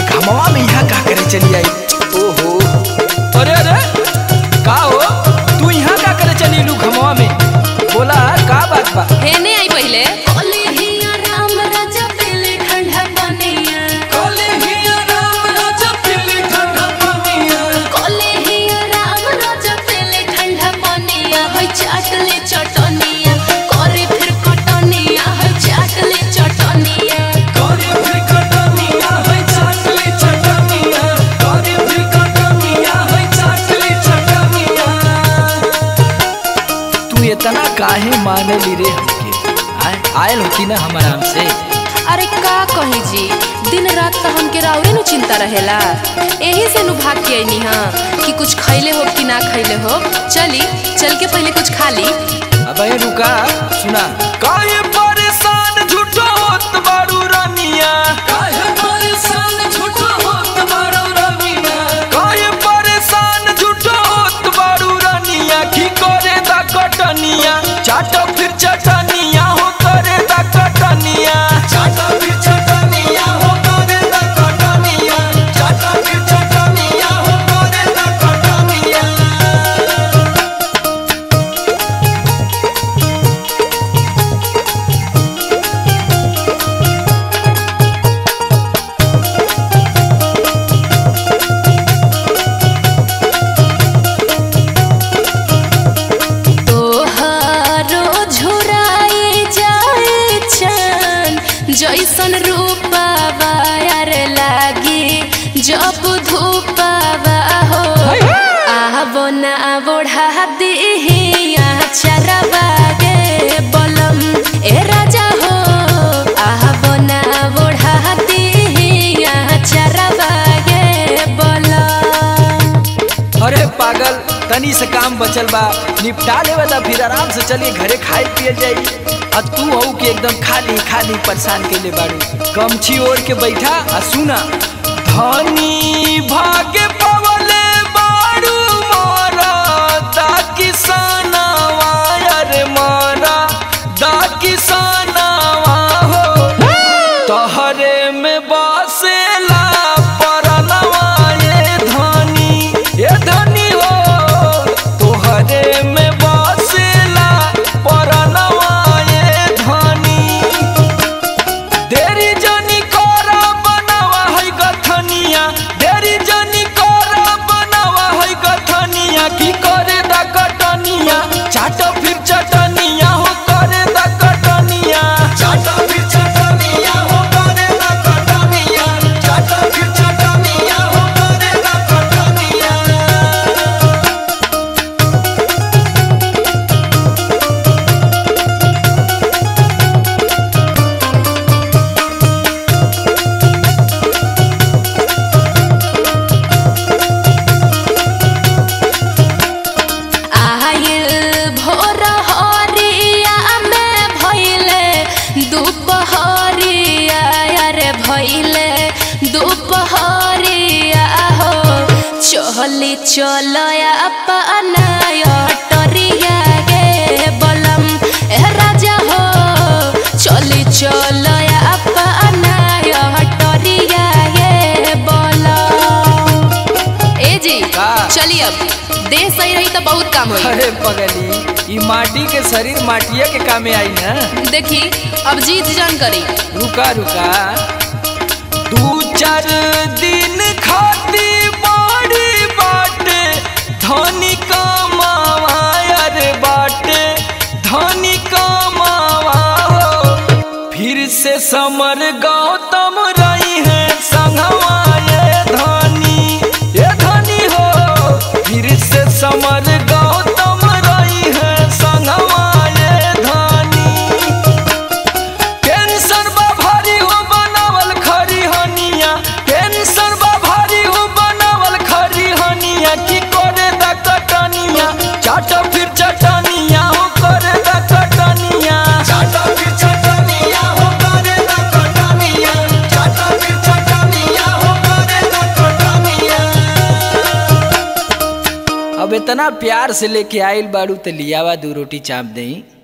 घमवा में यहाँ का करे चली आई ओहो अरे अरे का हो तू यहाँ का करे चली लू घमवा में बोला का बात बा हेने आई पहिले कोलेहिया राम राजा पेले ठंडा बनिया कोलेहिया राम राजा पेले ठंडा बनिया होय चाटले चटनिया करे फिर कटनिया होय चाटले चटनिया तू इतना काहे माने ली रे हमके आय आयल होती ना हम आराम से अरे का कही जी दिन रात तो हमके राउरे नु चिंता रहेला एही से नु भाग के आईनी हां कि कुछ खैले हो कि ना खैले हो चली चल के पहले कुछ खा ली अब ये रुका सुना काहे परेशान झूठो होत बारू रानिया काहे परेशान झूठो होत बारू रानिया की करे दा कटनिया चाटो फिर चटनिया हो करे दा कटनिया चाटो फिर चटनिया हो करे दा कटनिया चाटो फिर चटनिया हो करे दा कटनिया तोहारो झुराए जाए चान जैसन रूपावा यार लागे जब धूपावा हो आवो ना बोढ़ा दिहिया चरवा गे बलम ए राजा हो आवो ना बोढ़ा दिहिया चरवा गे बलम अरे पागल तनी से काम बचल बा निपटा लेवे ता फिर आराम से चलिए घरे खाए पिए जाई आ तू हऊ के एकदम खाली खाली परेशान के बाड़ू गमछी ओढ़ के बैठा आ सुना धनी भागे पवले बाड़ू मोरा दा किसानवा अरे मोरा दा किसानवा हो तहरे में बसेला परनवा ये धनी ये धनी हो तोहरे में बसेला परनवा ये धनी देरी जनी करा बनावा है गथनिया देरी जनी करा बनावा है गथनिया की करे दा कटनिया चाटो फिर चटनिया हो करे दा कटनिया चाटो फिर चटनिया हो करे दा कटनिया चाटो फिर चटनिया हो करे दा कटनिया आयल भोर हरिया में भइले दुपहरिया रे भइले दुपहरिया हो चली चलया अपना अटरिया गे बलम ए राजा हो चली चलया अपना अटरिया गे बलम ए जी का? चलिए अब देह सही रही तो बहुत काम होई अरे पगली ई माटी के शरीर माटिया के कामे आई ना देखी अब जीत जान करी रुका रुका दू चार दिन खाती बड़ी बाटे धनी कमावा अरे बाटे धनी कमावा हो फिर से समर गौतम रही है संगवा ये धनी ये धनी हो फिर से समर गौतम रही है संगवा ये धनी टेंशन बा भारी हो बनावल खरी हनिया टेंशन बा भारी हो बनावल खरी हनिया की करे दा कटनिया चाटो फिर चटनिया हो करे दा कटनिया चाटो फिर चटनिया हो करे दा कटनिया चाटो फिर चटनिया हो करे दा कटनिया अब इतना प्यार से लेके आइल बाड़ू तो लियावा दू रोटी चाप दई